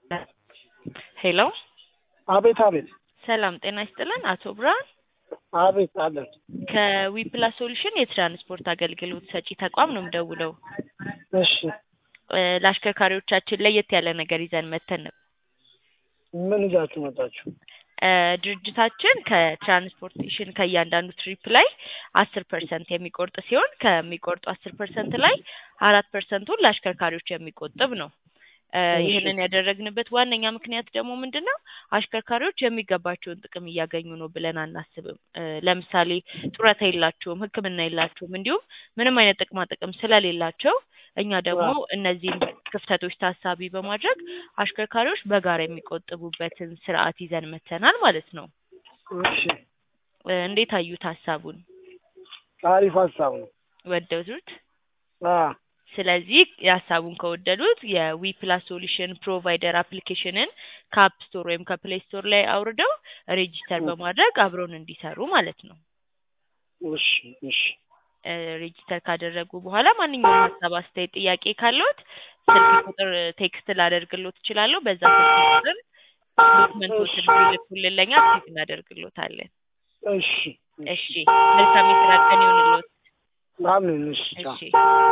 ሄሎ አቤት አቤት ሰላም ጤና ይስጥልን አቶ ብርሃን አቤት አለን ከዊፕላስ ሶሉሽን የትራንስፖርት አገልግሎት ሰጪ ተቋም ነው የምደውለው እሺ እ ለአሽከርካሪዎቻችን ለየት ያለ ነገር ይዘን መተን ነበር ምን ይዛችሁ መጣችሁ እ ድርጅታችን ከትራንስፖርቴሽን ከእያንዳንዱ ትሪፕ ላይ አስር ፐርሰንት የሚቆርጥ ሲሆን ከሚቆርጡ አስር ፐርሰንት ላይ አራት ፐርሰንቱን ለአሽከርካሪዎች የሚቆጥብ ነው እ እሺ። ይህንን ያደረግንበት ዋነኛ ምክንያት ደግሞ ምንድን ነው አሽከርካሪዎች የሚገባቸውን ጥቅም እያገኙ ነው ብለን አናስብም እ ለምሳሌ ጡረታ የላቸውም ህክምና የላቸውም እንዲሁም ምንም አይነት ጥቅማ ጥቅም ስለሌላቸው እኛ ደግሞ እነዚህን ክፍተቶች ታሳቢ በማድረግ አሽከርካሪዎች በጋራ የሚቆጥቡበትን ስርዓት ይዘን መተናል ማለት ነው እሺ እ እንዴት አዩት ሀሳቡን አሪፍ ሀሳብ ነው ወደዱት አ ስለዚህ የሀሳቡን ከወደዱት የዊ ፕላስ ሶሉሽን ፕሮቫይደር አፕሊኬሽንን ከአፕ ስቶር ወይም ከፕሌይ ስቶር ላይ አውርደው ሬጂስተር በማድረግ አብረውን እንዲሰሩ ማለት ነው እሺ እሺ እ ሬጂስተር ካደረጉ በኋላ ማንኛውም ሀሳብ አስተያየት ጥያቄ ካለዎት ስልክ ቁጥር ቴክስት ላደርግሎት እችላለሁ በዛ ስልክ ቁጥር ዶክመንቶችን ቢልኩልን ለእኛ ቼክ እናደርግሎታለን እሺ እሺ መልካም የስራ ቀን ይሁንልዎት አሜን እሺ ቻው። እሺ